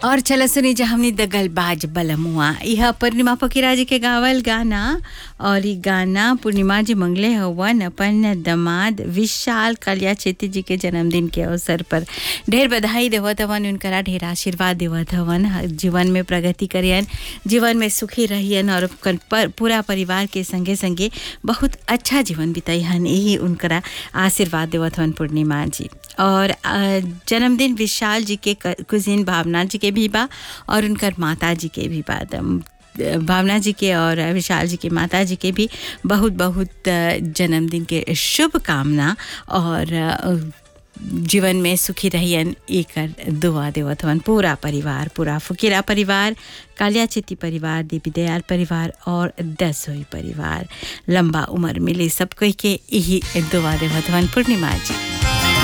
और चल सुनी जा हमनी दगल बाज बलमुआ यह पूर्णिमा फकीरा जी के गावल गाना और ई गाना पूर्णिमा जी मंगले हवन अपन दमाद विशाल कालिया चेती जी के जन्मदिन के अवसर पर ढेर बधाई देवत हवन उनकरा ढेर आशीर्वाद देवत हवन जीवन में प्रगति करियन जीवन में सुखी रहियन और उनकर पर, पूरा परिवार के संगे संगे बहुत अच्छा जीवन बिताइहन यही उनकरा आशीर्वाद देवत हवन पूर्णिमा जी और अ, जन्मदिन विशाल जी के कुजिन भावना जी के भी बा और उनकर माता जी के भी बा दम- भावना जी के और विशाल जी के माता जी के भी बहुत बहुत अ, जन्मदिन के शुभकामना और अ, जीवन में सुखी रहियन एकर दुआ देवत हवन पूरा परिवार पूरा फुकीरा परिवार कालिया चित्ती परिवार देवी दयाल परिवार और दसोई परिवार लंबा उम्र मिले सब कोई के यही दुआ देवत हवन पूर्णिमा जी